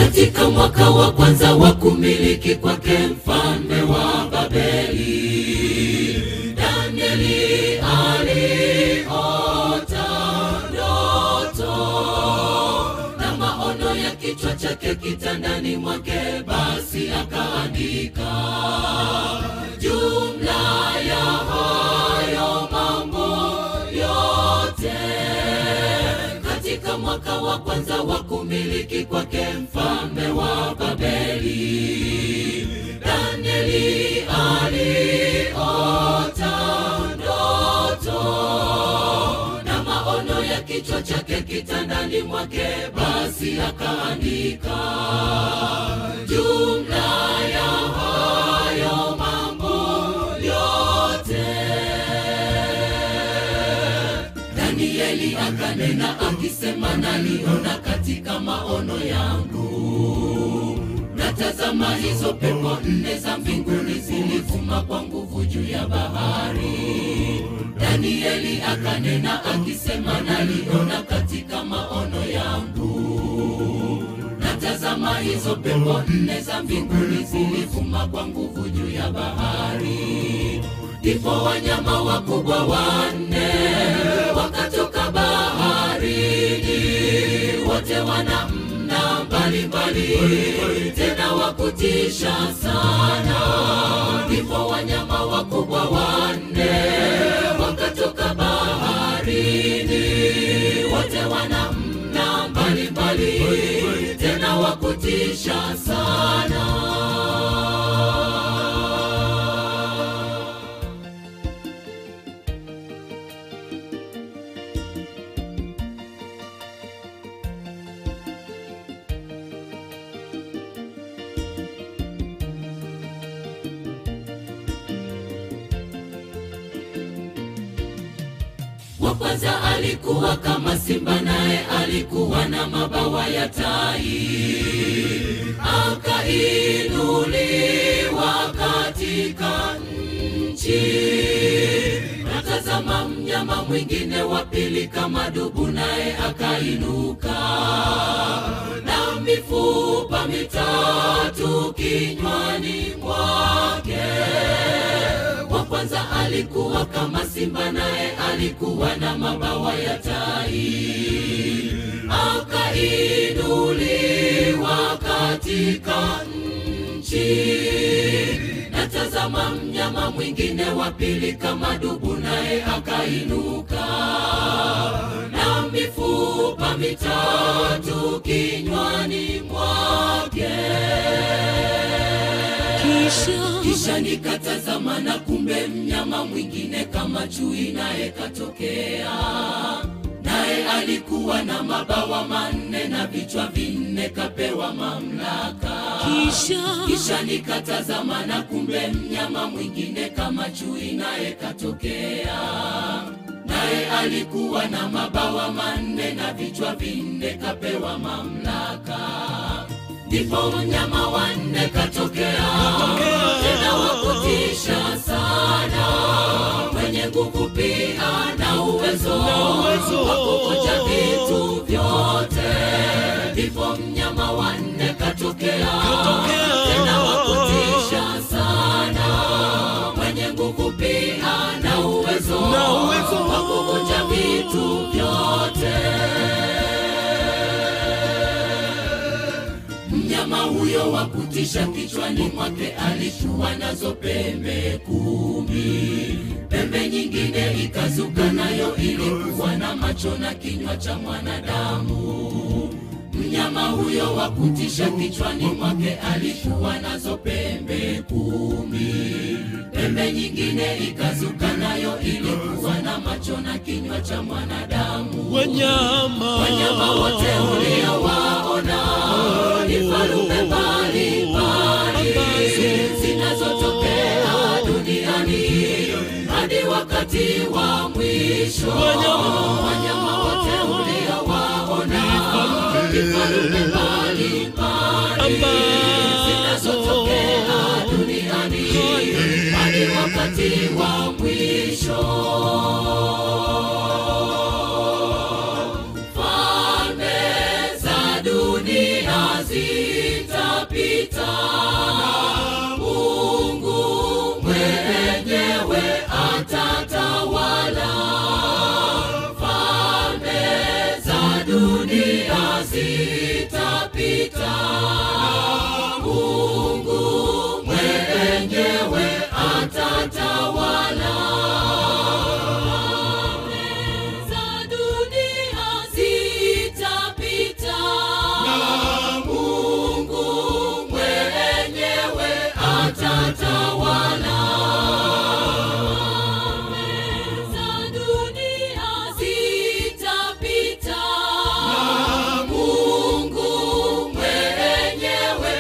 katika mwaka wa kwanza wa kumiliki kwake mfalme wa Babeli, Danieli aliota ndoto na maono ya kichwa chake kitandani mwake, basi akaandika jumla ya hayo mambo yote katika mwaka wa kwanza wa kumiliki kwake mfalme wa Babeli, Danieli aliota ndoto na maono ya kichwa chake kitandani mwake, basi akaandika jumla ya hayo mambo yote. Danieli akanena akisema, naliona katika maono yangu, natazama hizo pepo nne za mbinguni zilivuma kwa nguvu juu ya bahari. Danieli akanena akisema, naliona katika maono yangu, natazama hizo pepo nne za mbinguni zilivuma kwa nguvu juu ya bahari. Ndipo wanyama wakubwa wanne wakatoka baharini, wote wana mna mbalimbali, tena wakutisha sana. Ndipo wanyama wakubwa wanne wakatoka baharini, wote wana mna mbalimbali, tena wakutisha sana. Wa kwanza alikuwa kama simba, naye alikuwa na mabawa ya tai, akainuliwa katika nchi. Natazama mnyama mwingine wa pili kama dubu, naye akainuka na mifupa mitatu kinywani mwake. Wa kwanza alikuwa kama simba, naye alikuwa na mabawa ya tai, akainuliwa katika nchi. Natazama mnyama mwingine wa pili kama dubu, naye akainuka na mifupa mitatu kinywani mwake. Kisha nikatazama na kumbe mnyama mwingine kama chui naye katokea, naye alikuwa na mabawa manne na vichwa vinne, kapewa mamlaka. Kisha nikatazama na kumbe mnyama mwingine kama chui naye katokea, naye alikuwa na mabawa manne na vichwa vinne, kapewa mamlaka. Ndipo mnyama wanne katokea, tena wakutisha sana, mwenye nguvu pia na uwezo wa kuvunja vitu vyote. Ndipo mnyama wanne katokea, tena wakutisha sana, mwenye nguvu pia na uwezo wa kuvunja vitu vyote. Mnyama huyo wa kutisha kichwani mwake alikuwa nazo pembe kumi, pembe nyingine ikazuka, nayo ilikuwa na macho na kinywa cha mwanadamu. Mnyama huyo wa kutisha kichwani mwake alikuwa nazo pembe kumi, pembe nyingine ikazuka, nayo ilikuwa na macho na kinywa cha mwanadamu. wanyama Wanyama wote uliowaona ni farume mbalimbali zinazotokea duniani hadi wakati wa mwisho. Wanyama wote uliowaona ni farume mbalimbali zinazotokea duniani hadi wakati wa mwisho. Falme za dunia zi zitapita, Mungu mwenyewe atatawala. Za dunia zitapita, Mungu mwenyewe atatawala. Za dunia zitapita, Mungu mwenyewe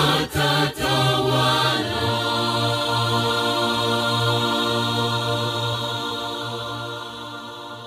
atatawala.